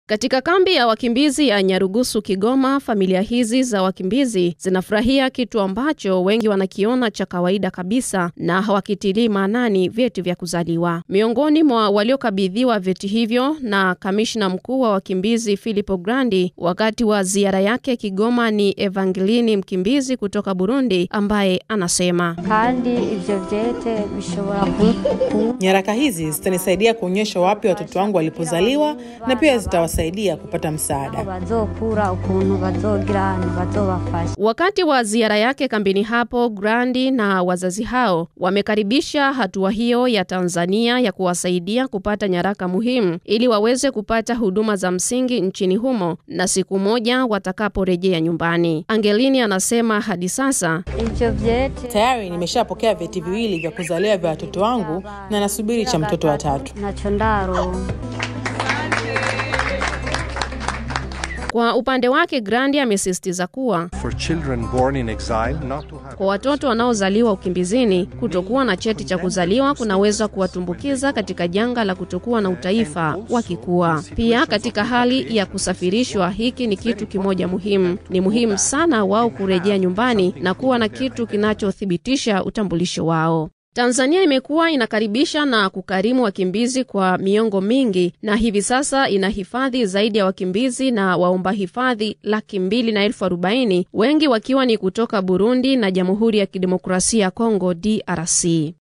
Katika kambi ya wakimbizi ya Nyarugusu, Kigoma, familia hizi za wakimbizi zinafurahia kitu ambacho wengi wanakiona cha kawaida kabisa na hawakitilii maanani, vyeti vya kuzaliwa. Miongoni mwa waliokabidhiwa vyeti hivyo na kamishna mkuu wa wakimbizi Filippo Grandi wakati wa ziara yake Kigoma ni Evangelini, mkimbizi kutoka Burundi, ambaye anasema kandi ivyo vyete bishobora Nyaraka hizi zitanisaidia kuonyesha wapi watoto wangu walipozaliwa na pia zitawasaidia kupata msaada. bazokura ukuntu bazogira ntibazobafasha Wakati wa ziara yake kambini hapo, Grandi na wazazi hao wamekaribisha hatua hiyo ya Tanzania ya kuwasaidia kupata nyaraka muhimu ili waweze kupata huduma za msingi nchini humo na siku moja watakaporejea nyumbani. Angelini anasema hadi sasa ivyo vyete Tayari nimeshapokea vyeti viwili vya kuzaliwa vya watoto wangu na nasubiri cha mtoto wa tatu. naco ndaro Kwa upande wake Grandi amesisitiza kuwa for children born in exile not to have kwa watoto wanaozaliwa ukimbizini, kutokuwa na cheti cha kuzaliwa kunaweza kuwatumbukiza katika janga la kutokuwa na utaifa wakikua. Pia katika hali ya kusafirishwa, hiki ni kitu kimoja muhimu. Ni muhimu sana wao kurejea nyumbani na kuwa na kitu kinachothibitisha utambulisho wao. Tanzania imekuwa inakaribisha na kukarimu wakimbizi kwa miongo mingi na hivi sasa ina hifadhi zaidi ya wakimbizi na waomba hifadhi laki mbili na elfu arobaini wengi wakiwa ni kutoka Burundi na Jamhuri ya Kidemokrasia ya Kongo DRC.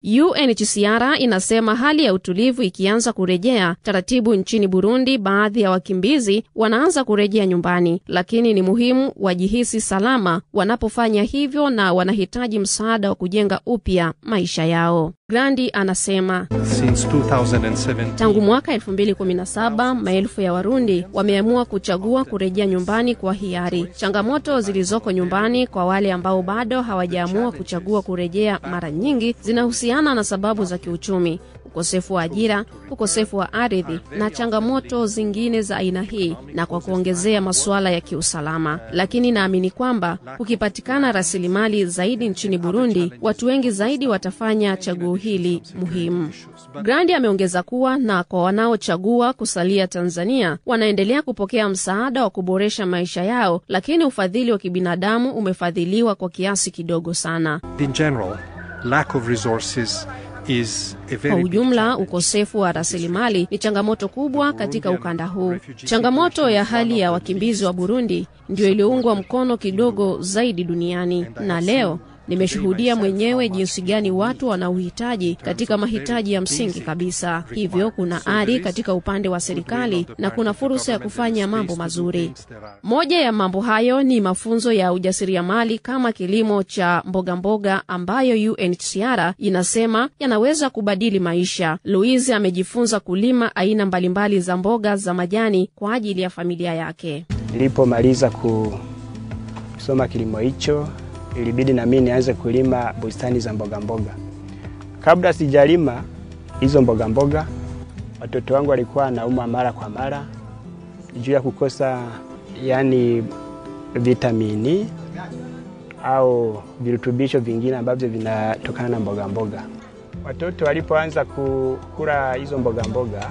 UNHCR inasema hali ya utulivu ikianza kurejea taratibu nchini Burundi, baadhi ya wakimbizi wanaanza kurejea nyumbani, lakini ni muhimu wajihisi salama wanapofanya hivyo na wanahitaji msaada wa kujenga upya maisha yao. Grandi anasema since 2017 Tangu mwaka 2017 maelfu ya Warundi wameamua kuchagua kurejea nyumbani kwa hiari. Changamoto zilizoko nyumbani kwa wale ambao bado hawajaamua kuchagua kurejea mara nyingi zinahusiana na sababu za kiuchumi, ukosefu wa ajira, ukosefu wa ardhi na changamoto zingine za aina hii, na kwa kuongezea masuala ya kiusalama. Lakini naamini kwamba kukipatikana rasilimali zaidi nchini Burundi, watu wengi zaidi watafanya chaguo hili muhimu. Grandi ameongeza kuwa na kwa wanaochagua kusalia Tanzania wanaendelea kupokea msaada wa kuboresha maisha yao, lakini ufadhili wa kibinadamu umefadhiliwa kwa kiasi kidogo sana. in general lack of resources is a Kwa very big ujumla, challenge. ukosefu wa rasilimali ni changamoto kubwa katika ukanda huu. Changamoto ya hali ya wakimbizi wa Burundi ndio iliyoungwa mkono kidogo zaidi duniani, na leo nimeshuhudia mwenyewe jinsi gani watu wana uhitaji katika mahitaji ya msingi kabisa. Hivyo kuna ari katika upande wa serikali na kuna fursa ya kufanya mambo mazuri. Moja ya mambo hayo ni mafunzo ya ujasiriamali kama kilimo cha mboga mboga ambayo UNHCR inasema yanaweza kubadili maisha. Louise amejifunza kulima aina mbalimbali za mboga za majani kwa ajili ya familia yake. Nilipomaliza ku- kusoma kilimo hicho, ilibidi na mimi nianze kulima bustani za mboga mboga. Kabla sijalima hizo mboga mboga, watoto wangu walikuwa wanaumwa mara kwa mara juu ya kukosa yani vitamini au virutubisho vingine ambavyo vinatokana na mboga mboga. Watoto walipoanza kukula hizo mboga mboga,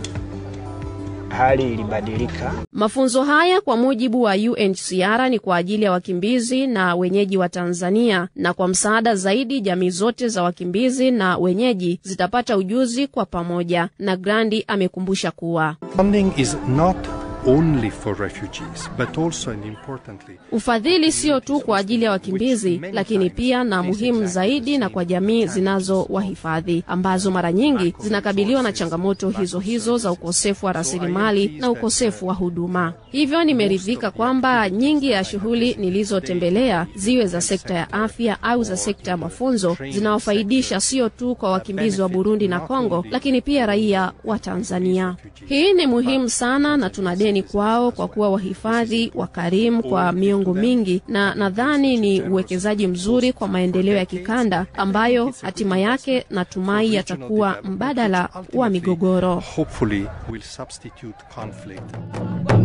hali ilibadilika. Mafunzo haya kwa mujibu wa UNHCR ni kwa ajili ya wakimbizi na wenyeji wa Tanzania, na kwa msaada zaidi, jamii zote za wakimbizi na wenyeji zitapata ujuzi kwa pamoja. Na Grandi amekumbusha kuwa funding is not only for refugees but also and importantly ufadhili sio tu kwa ajili ya wakimbizi, lakini pia na muhimu zaidi na kwa jamii zinazowahifadhi ambazo mara nyingi zinakabiliwa na changamoto hizo hizo za ukosefu wa rasilimali na ukosefu wa huduma. Hivyo nimeridhika kwamba nyingi ya shughuli nilizotembelea, ziwe za sekta ya afya au za sekta ya mafunzo, zinawafaidisha sio tu kwa wakimbizi wa Burundi na Kongo, lakini pia raia wa Tanzania. Hii ni muhimu sana na tuna deni kwao kwa kuwa wahifadhi wakarimu kwa miongo mingi, na nadhani ni uwekezaji mzuri kwa maendeleo ya kikanda ambayo hatima yake natumai yatakuwa mbadala wa migogoro. hopefully will substitute conflict